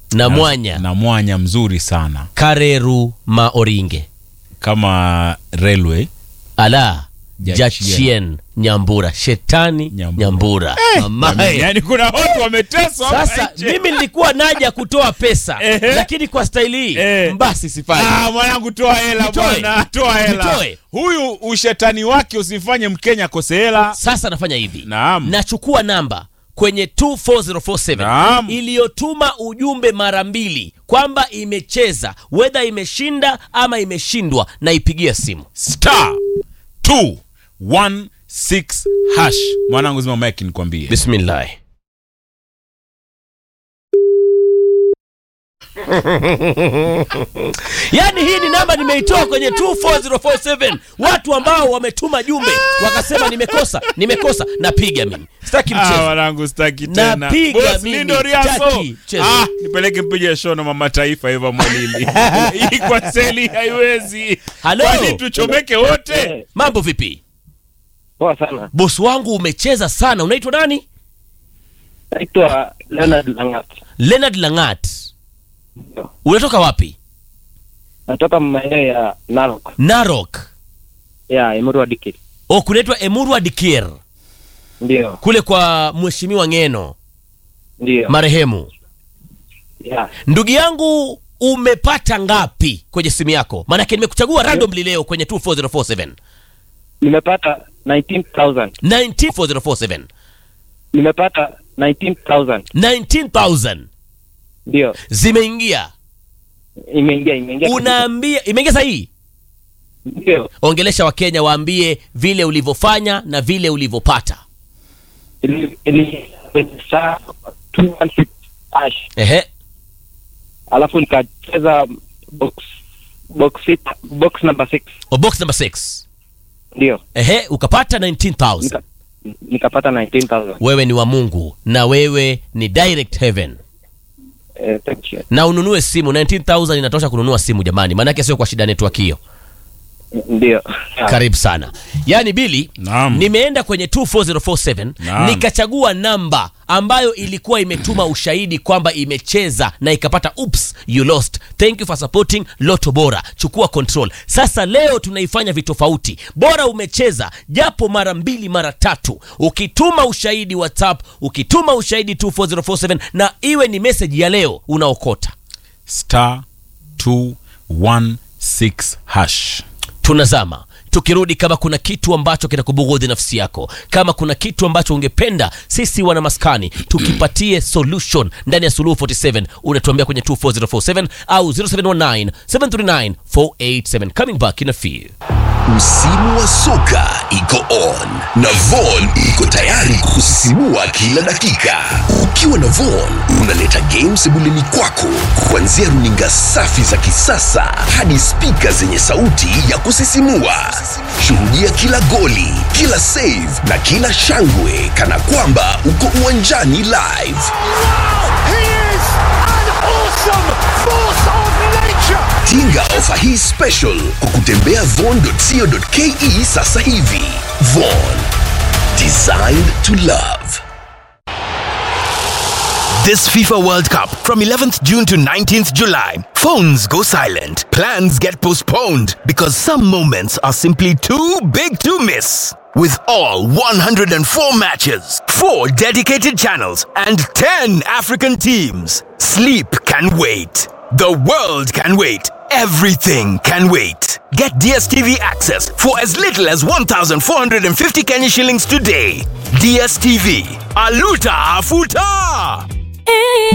na mwanya na mwanya mzuri sana kareru maoringe kama railway ala Jachien. jachien nyambura shetani Nyambura. nyambura, Mamae. yani kuna watu wameteswa hapa sasa nje. mimi nilikuwa naja kutoa pesa Ehe. lakini kwa staili hii Eh. basi sifanyi Ah, mwanangu toa hela Nitoe. bwana toa hela Nitoe. huyu ushetani wake usifanye mkenya akose hela sasa nafanya hivi Naam. nachukua namba kwenye 24047 Naam. iliyotuma ujumbe mara mbili kwamba imecheza wedha imeshinda ama imeshindwa na ipigia simu star 216 hash mwanangu zima mike nikwambie bismillah yaani hii ni namba nimeitoa kwenye 24047 watu ambao wametuma jumbe wakasema nimekosa nimekosa napiga mimi sitaki Ah, mchezo mwanangu staki tena Napiga Boss mimi, Lindo Riaso. taki, cheza. ah, nipeleke mpige show na mama taifa Eva Mwalili hii kwa seli haiwezi Halo. kwani tuchomeke wote mambo vipi Poa sana. bosi wangu umecheza sana unaitwa nani Naitwa Leonard Langat. leonard langat unatoka wapi Natoka maeneo ya Narok. narok Ya Emurua Dikir. o kunaitwa emurwa dikir Ndio. kule kwa mheshimiwa ngeno Ndio. marehemu Ya. ndugu yangu umepata ngapi kwenye simu yako maanake nimekuchagua randomly leo kwenye 24047 Nimepata 19,000. 19447 Nimepata 19,000. 19000 Ndio. zimeingia Imeingia imeingia. unaambia imeingia sahii Ndio. ongelesha wakenya waambie vile ulivyofanya na vile ulivyopata Ili ili kwenye saa 216 hash. ehe Alafu nikacheza box box six, box number 6. o box number 6 Ndio. ehe ukapata 19000 Nika, nikapata 19,000. wewe ni wa mungu na wewe ni direct heaven Eh, thank you. na ununue simu 19000 inatosha kununua simu jamani maanake sio kwa shida network hiyo Ndio. Ya. karibu sana yaani bili Naam. nimeenda kwenye 24047 Naam. nikachagua namba ambayo ilikuwa imetuma ushahidi kwamba imecheza na ikapata oops you lost thank you for supporting loto bora chukua control sasa leo tunaifanya vitofauti bora umecheza japo mara mbili mara tatu ukituma ushahidi whatsapp ukituma ushahidi 24047 na iwe ni meseji ya leo unaokota star 216 hash tunazama tukirudi kama kuna kitu ambacho kinakubughudhi nafsi yako kama kuna kitu ambacho ungependa sisi wana maskani tukipatie solution ndani ya suluhu 47 unatuambia kwenye 24047 au 0719 739 487 coming back in a few Msimu wa soka iko on na Von iko tayari kusisimua kila dakika. Ukiwa na Von unaleta games sebuleni kwako, kuanzia runinga safi za kisasa hadi spika zenye sauti ya kusisimua. Shuhudia kila goli, kila save na kila shangwe kana kwamba uko uwanjani live. He is an awesome force of nature. Tinga ofa hii special kwa kutembea von.co.ke sasa hivi. Von, designed to love. This FIFA World Cup from 11th June to 19th July. Phones go silent. Plans get postponed because some moments are simply too big to miss. With all 104 matches, 4 dedicated channels, and 10 African teams, sleep can wait. The world can wait. Everything can wait. Get DSTV access for as little as 1,450 Kenya shillings today. DSTV. Aluta Afuta!